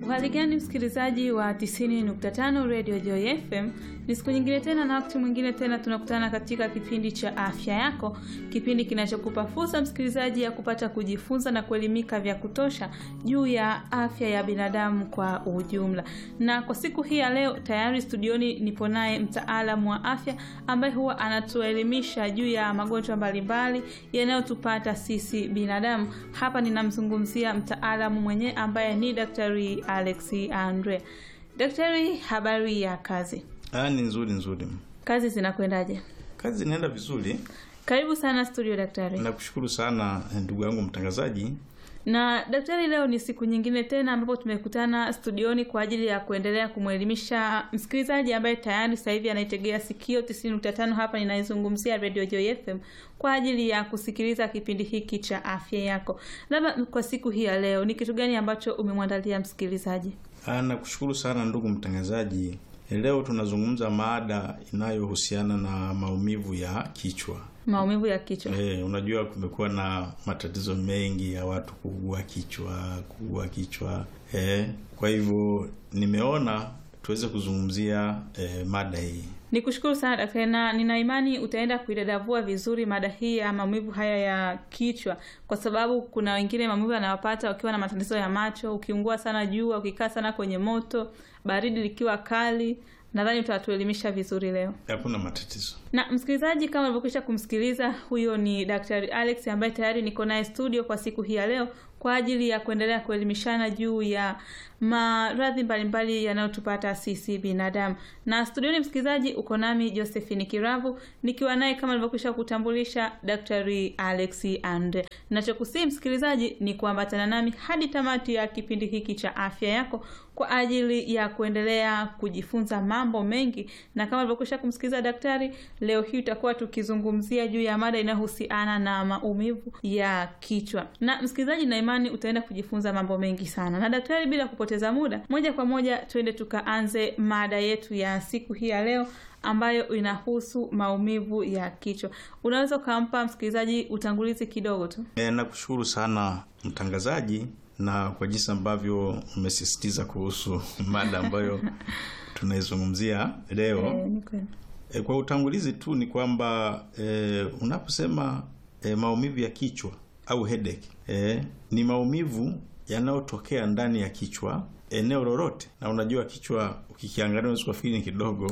Hali gani msikilizaji wa 90.5 Radio Joy FM? Ni siku nyingine tena na wakati mwingine tena tunakutana katika kipindi cha afya yako, kipindi kinachokupa fursa msikilizaji ya kupata kujifunza na kuelimika vya kutosha juu ya afya ya binadamu kwa ujumla. Na kwa siku hii ya leo tayari studioni nipo naye mtaalamu wa afya ambaye huwa anatuelimisha juu ya magonjwa mbalimbali yanayotupata sisi binadamu. Hapa ninamzungumzia mtaalamu mwenyewe ambaye ni Daktari Alex Andre. Daktari, habari ya kazi? Ah, ni nzuri nzuri. Kazi zinakwendaje? Kazi inaenda vizuri. Karibu sana studio daktari. Nakushukuru sana ndugu yangu mtangazaji. Na daktari, leo ni siku nyingine tena ambapo tumekutana studioni kwa ajili ya kuendelea kumwelimisha msikilizaji ambaye tayari sasa hivi anaitegea sikio 90.5 hapa ninaizungumzia Radio Joy FM kwa ajili ya kusikiliza kipindi hiki cha afya yako. Labda kwa siku hii ya leo ni kitu gani ambacho umemwandalia msikilizaji? Ah, nakushukuru sana ndugu mtangazaji. Leo tunazungumza mada inayohusiana na maumivu ya kichwa. Maumivu ya kichwa. Eh, unajua kumekuwa na matatizo mengi ya watu kuugua kichwa, kuugua kichwa. Eh, kwa hivyo nimeona tuweze kuzungumzia eh, mada hii. Nikushukuru sana daktari, na nina imani utaenda kuidadavua vizuri mada hii ya maumivu haya ya kichwa, kwa sababu kuna wengine maumivu yanawapata wakiwa na matatizo ya macho, ukiungua sana jua, ukikaa sana kwenye moto, baridi likiwa kali. Nadhani utatuelimisha vizuri leo. Hakuna matatizo. Na msikilizaji, kama ulivyokwisha kumsikiliza, huyo ni Daktari Alex ambaye tayari niko naye studio kwa siku hii ya leo kwa ajili ya kuendelea kuelimishana juu ya maradhi mbalimbali yanayotupata sisi binadamu. Na studioni, msikilizaji, uko nami Josephine Kiravu nikiwa naye kama nilivyokwisha kutambulisha Daktari Alex Andre. Nachokusii msikilizaji ni kuambatana nami hadi tamati ya kipindi hiki cha afya yako kwa ajili ya kuendelea kujifunza mambo mengi, na kama nilivyokwisha kumsikiliza daktari, leo hii tutakuwa tukizungumzia juu ya mada inayohusiana na maumivu ya kichwa. Na msikilizaji, na imani utaenda kujifunza mambo mengi sana. Na daktari, bila kupoteza muda, moja kwa moja twende tukaanze mada yetu ya siku hii ya leo ambayo inahusu maumivu ya kichwa. Unaweza ukampa msikilizaji utangulizi kidogo tu? E, nakushukuru sana mtangazaji na kwa jinsi ambavyo umesisitiza kuhusu mada ambayo tunaizungumzia leo. E, e, kwa utangulizi tu ni kwamba e, unaposema e, maumivu ya kichwa au headache e, ni maumivu yanayotokea ndani ya kichwa eneo lolote, na unajua kichwa ukikiangalia unaweza kufikiri ni kidogo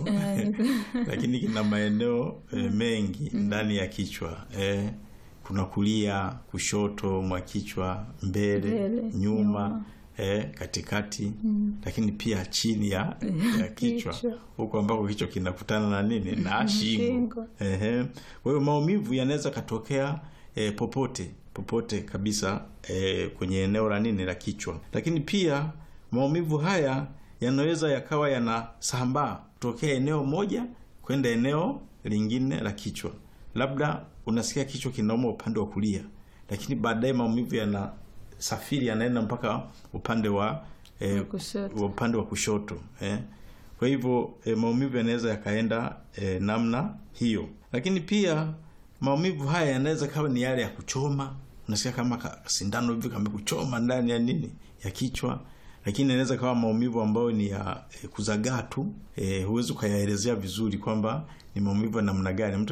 lakini kina maeneo e, mengi ndani ya kichwa e, kuna kulia, kushoto mwa kichwa, mbele, Mbele, nyuma, nyuma. eh, katikati lakini pia chini ya, ya kichwa Kichwa. huko ambako kichwa kinakutana na nini na shingo. Shingo. Ehe. Kwa hiyo maumivu yanaweza katokea eh, popote popote kabisa eh, kwenye eneo la nini la kichwa, lakini pia maumivu haya yanaweza yakawa yanasambaa kutokea eneo moja kwenda eneo lingine la kichwa. Labda unasikia kichwa kinauma upande wa kulia, lakini baadaye maumivu yanasafiri yanaenda mpaka upande wa eh, Wa kushoto. wa upande wa kushoto eh. Kwa hivyo eh, maumivu yanaweza yakaenda eh, namna hiyo, lakini pia maumivu haya yanaweza kawa ni yale ya kuchoma. Unasikia kama ka- sindano hivi kamekuchoma ndani ya nini ya kichwa, lakini inaweza kawa maumivu ambayo ni ya eh, kuzagaa tu eh, huwezi ukayaelezea vizuri kwamba ni maumivu ya namna gani. Mtu